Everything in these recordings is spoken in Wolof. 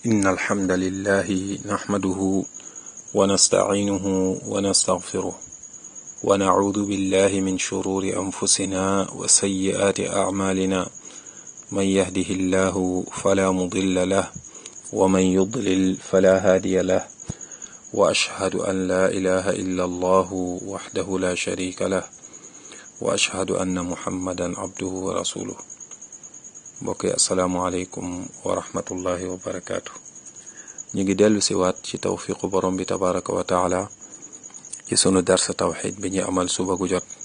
إن الحمد لله نحمده ونستعينه ونستغفره ونعوذ بالله من شرور أنفسنا وسيئات أعمالنا من يهده الله فلا مضل له ومن يضلل فلا هادي له وأشهد أن لا إله إلا الله وحده لا شريك له وأشهد أن محمدا عبده ورسوله mbokk yi asalaamualeykum wa rahmatullahi wa barakaatu ñu ngi dellu si waat ci tawfiqu borom bi tabaraka wa taala ci sunu darsa tawxid bi ñu amal suba gu jot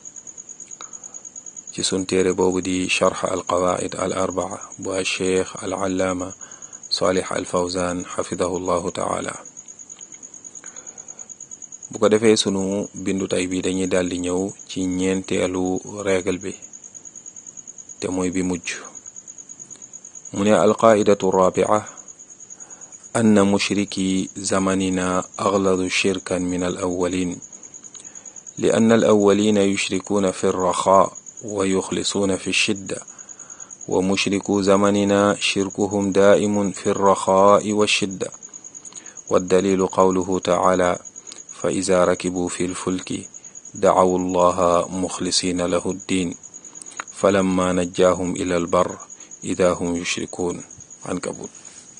ci sun téere boobu di charx al qawaid al arbaa bu al cheikh al allaama salih al fawzan xafidahu llahu taala bu ko defee sunu bindu tay bi dañuy daldi ñëw ci ñeenteelu règle bi te mooy bi mujj mu ne alqaidatu rabia anna mushriki zamanina aghladu shirkan min alawalin li anna alawalina yushrikuuna fi alraxa wa yuxlisuuna fi shidda wa mushriku zamanina shirkuhum daa'imun fi alraxaai washidda waddalilu qawluhu taala fa ida rakibuu fi lfulki dacawu allaha muxlisiina lahu ddin falamma najjaahum ila albar ida hum yushrikuun ankabut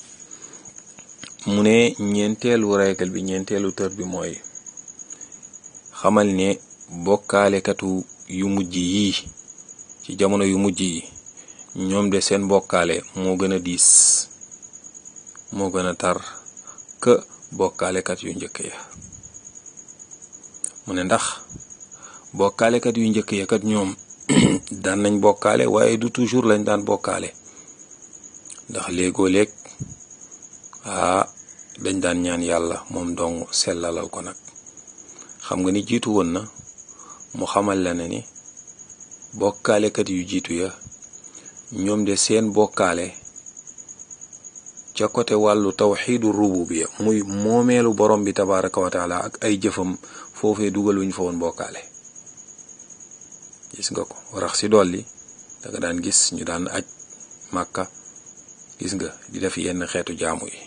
mu ne ñeenteelu règle bi ñeenteelu tër bi mooy xamal ne bokkaalekatu yu mujj yii ci jamono yu mujj yi ñoom de seen bokkaale moo gën a diis moo gën a tar ka bokkaalekat yu njëkk ya mu ne ndax bokkaalekat yu njëkk ya kat ñoom daan nañ bokkaale waaye du toujours lañ daan bokkaale ndax léegoo léeg aa dañ daan ñaan yàlla moom dong sellalal ko nag xam nga ni jiitu woon na mu xamal la ne ni bokkaalekat yu jiitu ya ñoom de seen bokkaale ca côté wàllu tawxiidu rububiya muy moomeelu borom bi tabaraka wa taala ak ay jëfam foofee dugal wuñ fa woon bokkaale gis nga ko rax si dolli danga daan gis ñu daan aj màkka gis nga di def yenn xeetu jaamu yi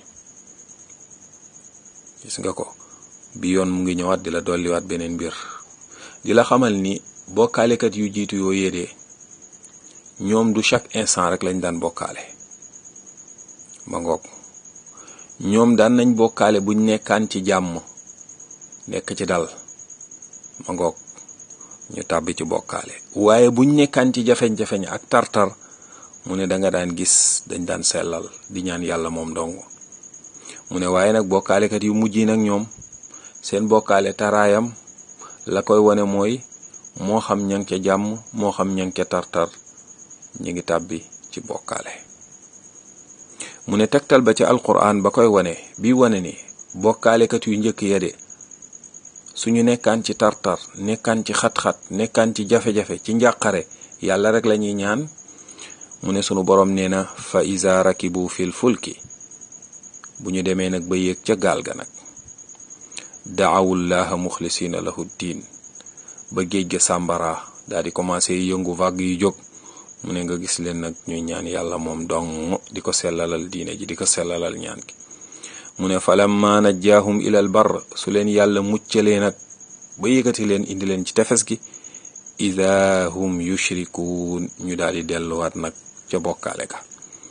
gis nga ko bi yoon mu ngi ñëwaat di la dolliwaat beneen mbir di la xamal ni bokkaalekat yu jiitu yoo yéedee ñoom du chaque instant rek lañ daan bokkaale ma ngoog ñoom daan nañ bokkaale buñ nekkaan ci jàmm nekk ci dal ma ngoog ñu tàbbi ci bokkaale waaye buñ nekkaan ci jafeñ-jafeñ ak tartar mu ne danga daan gis dañ daan sellal di ñaan yàlla moom dong mu ne waaye nag bokkaalekat yu mujj yi nag ñoom seen bokkaale taraayam la koy wane mooy moo xam ña ca jàmm moo xam ña ca tartar ñi ngi tàbbi ci bokkaale mu ne tegtal ba ci alquran ba koy wane bi wane ni bokkaalekat yu njëkk ya de suñu nekkaan ci tartar nekkaan ci xat-xat nekkaan ci jafe-jafe ci njàqare yàlla rek lañuy ñaan mu ne sunu boroom nee na fa iza rakibu fil fulki bu ñu demee nag ba yéeg ca gaal ga nag daawullaha muxlisina lahu diin ba géej ga sàmbara daal di commencé yëngu vague yu jóg mu ne nga gis leen nag ñuy ñaan yàlla moom dong di ko sellalal diine ji di ko sellalal ñaan gi mu ne falamma najjaahum ilal bar su leen yàlla muccalee nag ba yëkkati leen indi leen ci tefes gi ida hum yushrikuun ñu daal di delluwaat nag ca bokkaale ka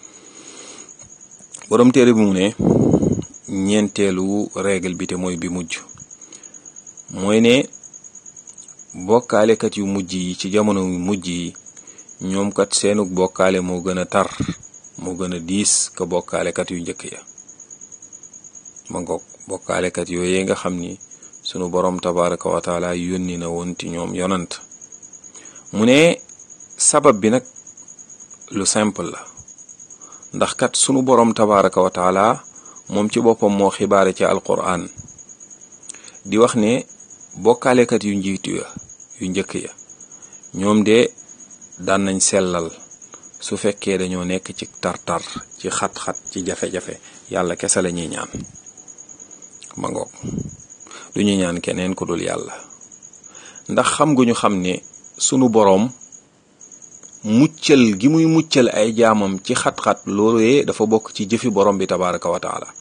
borom téere bi mu ne ñeenteelu règle bi te mooy bi mujj mooy ne bokkaalekat yu mujj yi ci jamono yu mujj yi ñoom kat seenug bokkaale moo gën a tar moo gën a diis ka bokkaalekat yu njëkk ya ma ngoog bokkaalekat yooyee nga xam ni sunu borom tabaraka wa taala yónni na woon ci ñoom yonant mu ne sabab bi nag lu simple la ndax kat sunu borom tabaraka wa taala moom ci boppam moo xibaare ci alquran di wax ne bokkaalekat yu njiitu ya yu njëkk ya ñoom de daan nañ sellal su fekkee dañoo nekk ci tartar ci xat-xat ci jafe-jafe yàlla kese la ñuy ñaan ma ngoog du ñu ñaan keneen ku dul yàlla ndax xam gu ñu xam ne sunu boroom muccal gi muy muccal ay jaamam ci xat-xat loolu yee dafa bokk ci jëfi borom bi tabaraka wa taala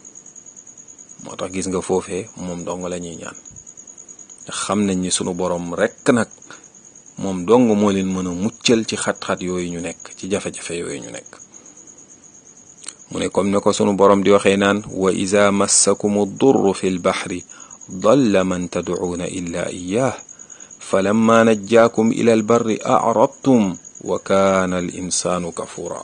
moo tax gis nga foofee moom dong la ñuy ñaan xam nañ ni sunu borom rekk nag moom dong moo leen mën a muccal ci xat-xat yooyu ñu nekk ci jafe-jafe yooyu ñu nekk mu ne comme ne ko sunu borom di waxee naan wa ida massakum durru fi lbaxri dalla man tadcuuna illa iyaah falamma najjaakum ila albarri acrabtum wa kaana al insaanu kafura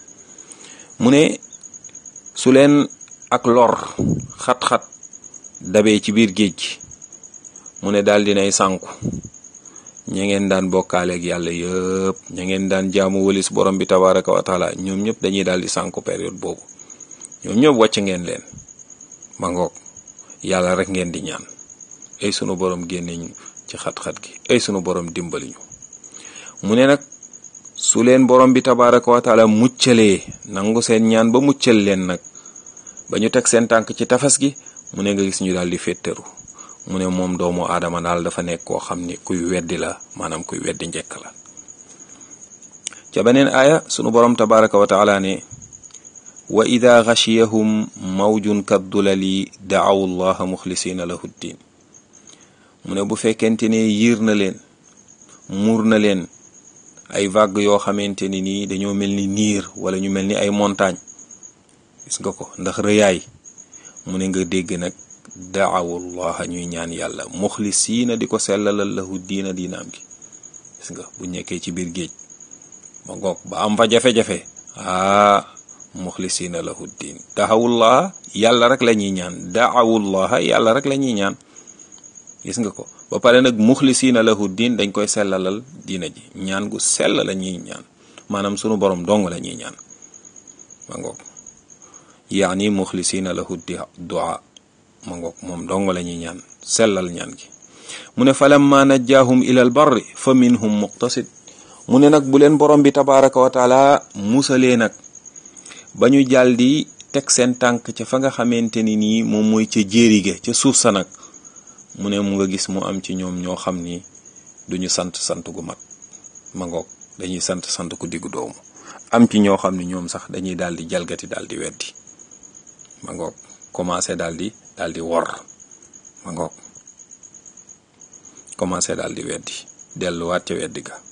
mu ne su leen ak lor xat-xat dabee ci biir géej gi mu ne daal dinay sànku ña ngeen daan bokkaaleeg yàlla yëpp ña ngeen daan jaamu wëlis borom bi tabaraka wa taala ñoom ñëpp dañuy daal di sànku période boobu ñoom ñëpp wàcc ngeen leen ma ngoog yàlla rek ngeen di ñaan ay sunu borom génne ñu ci xat-xat gi ay sunu borom dimbali ñu mu ne nag su leen borom bi tabaraka wa taala muccalee nangu seen ñaan ba muccal leen nag ba ñu teg seen tànk ci tafas gi mu ne nga gis ñu daal di féttaru mu ne moom doomu aadama daal dafa nekk koo xam ni kuy weddi la maanaam kuy weddi njekk la ca beneen aaya sunu borom tabaraka wa taala ne wa ida xachiyahum mawjun kaddulali daaw allaha muxlisina lahu ddin mu ne bu fekkente ne yiir na leen muur na leen ay vague yoo xamante ni nii dañoo mel ni niir wala ñu mel ni ay montagne gis nga ko ndax rëyaay mu ne nga dégg nag daawullaha ñuy ñaan yàlla muxlisiina di ko sellalal lahu diina diinaam gi gis nga bu nekkee ci biir géej ba ngoog ba am fa jafe-jafe aa muxlisiina lahu diin daawullaha yàlla rek la ñuy ñaan daawullaha yàlla rek la ñuy ñaan gis nga ko ba pare nag muxlisiina lahu diin dañ koy sellalal diina ji ñaan gu sell la ñuy ñaan maanaam sunu borom dong la ñuy ñaan ba ngoog yaani muxlisiina lahu du'a ma ngoog moom dong la ñuy ñaan sellal ñaan gi mu ne falamma najjaahum ilal barri fa minhum muqtasid mu ne nag bu leen borom bi tabaraka wa taala musalee nag ba ñu jàll di teg seen tànk ca fa nga xamante ni nii moom mooy ca jéerige ca suuf sa nag mu ne mu nga gis mu am ci ñoom ñoo xam ni duñu sant sant gu mat ma ngoog dañuy sant sant ku diggu doomu am ci ñoo xam ni ñoom sax dañuy daal di jalgati daal di weddi ma ngoog commencé daal di daal di wor ma ngoog commencé daal di weddi delluwaat ca weddi ga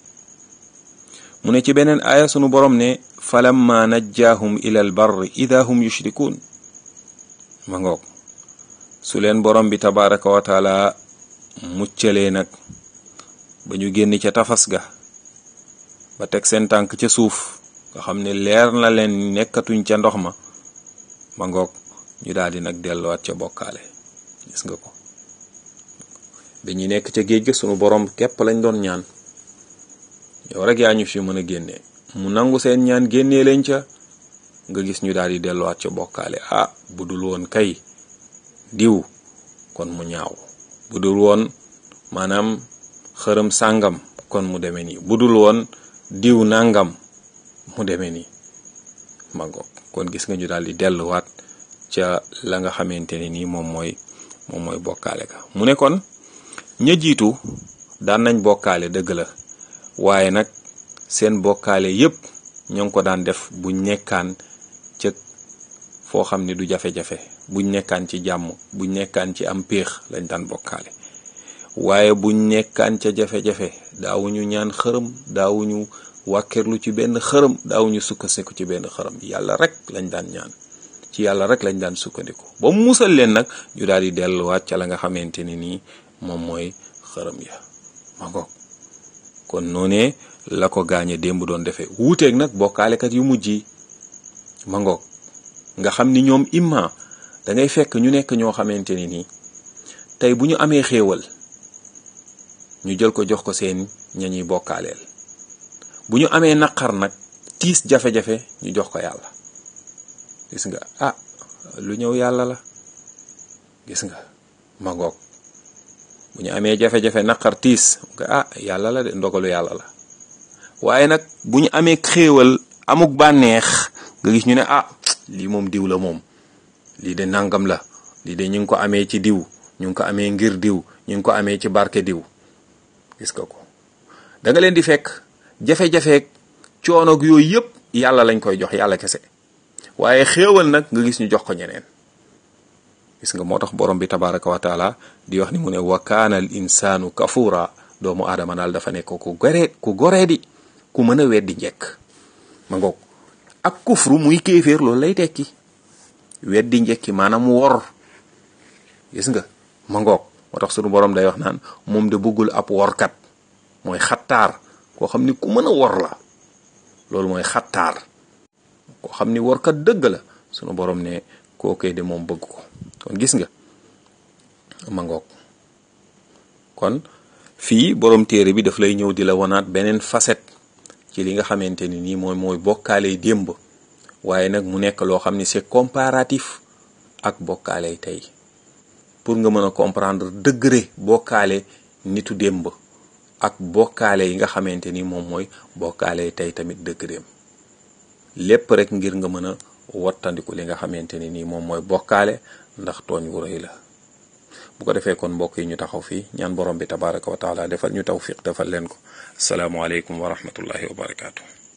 mu ne ci beneen aaya sunu borom ne falamma najjaahum ila al barri ida hum yushrikuun ma ngoog su leen borom bi tabaraka wa taala muccalee nag ba ñu génn ca tafas ga ba teg seen tànk ca suuf nga xam ne leer na leen nekkatuñ ca ndox ma ma ngoog ñu daal di nag delluwaat ca bokkaale gis nga ko bi ñu nekk ca géej ga sunu borom képp lañ doon ñaan yow rek yaa ñu fi mën a génne mu nangu seen ñaan génnee leen ca nga gis ñu daal di delluwaat ca bokkaale ah bu dul woon kay diw kon mu ñaaw bu dul woon maanaam xërëm sàngam kon mu demee nii bu dul woon diw nangam mu demee nii ma ngoog kon gis nga ñu daal di delluwaat ca la nga xamante ne nii moom mooy moom mooy bokkaale ka mu ne kon ña jiitu daan nañ bokkaale dëgg la waaye nag seen bokkaale yépp ñoo ngi ko daan def buñ nekkaan ca foo xam ne du jafe-jafe buñ nekkaan ci jàmm buñ nekkaan ci am péex lañ daan bokkaale waaye buñ nekkaan ca jafe-jafe daawuñu ñaan xërëm daawuñu wàkkerlu ci benn xërëm daawuñu sukkandiku ci benn xërëm yàlla rek lañ daan ñaan ci yàlla rek lañ daan sukkandiku ba mu musal leen nag ñu daal di delluwaat ca la nga xamante ni nii moom mooy xërëm ya ma ngoog kon noonee la ko gaañe démb doon defee wuuteeg nag bokkaalekat yu mujj yi ma ngoog nga xam ni ñoom imma da ngay fekk ñu nekk ñoo xamante ni nii tey bu ñu amee xéewal ñu jël ko jox ko seen ña ñuy bokkaaleel bu ñu amee naqar nag tiis jafe-jafe ñu jox ko yàlla gis nga ah lu ñëw yàlla la gis nga ma ngoog bu ñu amee jafe-jafe naqar tiis ah yàlla la de ndogalu yàlla la waaye nag bu ñu amee xéewal amuk bànneex nga gis ñu ne ah lii moom diw la moom lii de nangam la lii de ñu ngi ko amee ci diw ñu ngi ko amee ngir diw ñu ngi ko amee ci barke diw gis nga ko da nga leen di fekk jafe-jafeek coonoog yooyu yëpp yàlla lañ koy jox yàlla kese waaye xéewal nag nga gis ñu jox ko ñeneen gis nga moo tax borom bi tabaraka wa taala di wax ni mu ne wa kaana al insaanu kafura doomu aadama daal dafa nekk ku goree ku goree di ku mën a weddi njekk ma ngoog ak kufru muy kéeféer loolu lay tekki weddi njekki maanaam wor gis nga ma ngoog moo tax sunu borom day wax naan moom de bëggul ab workat mooy xattaar koo xam ni ku mën a wor la loolu mooy xattaar koo xam ni workat dëgg la sunu borom ne kookee de moom bëgg ko kon gis nga ma ngoog kon fii borom téere bi daf lay ñëw di la wanaat beneen facette ci li nga xamante ni nii mooy mooy bokkaale démb waaye nag mu nekk loo xam ni c'est comparatif ak bokkaale tey pour nga mën a comprendre degré bokkaale nitu démb ak bokkaale yi nga xamante ni moom mooy bokkaale tey tamit dëgëreem lépp rek ngir nga mën a wattandiku li nga xamante ni nii moom mooy bokkaale ndax tooñ wu rëy la bu ko defee kon mbokk yi ñu taxaw fii ñaan borom bi tabaraka wa taala defal ñu tawfiq defal leen ko asalaamualeykum wa rahmatullahi wa barakaatu.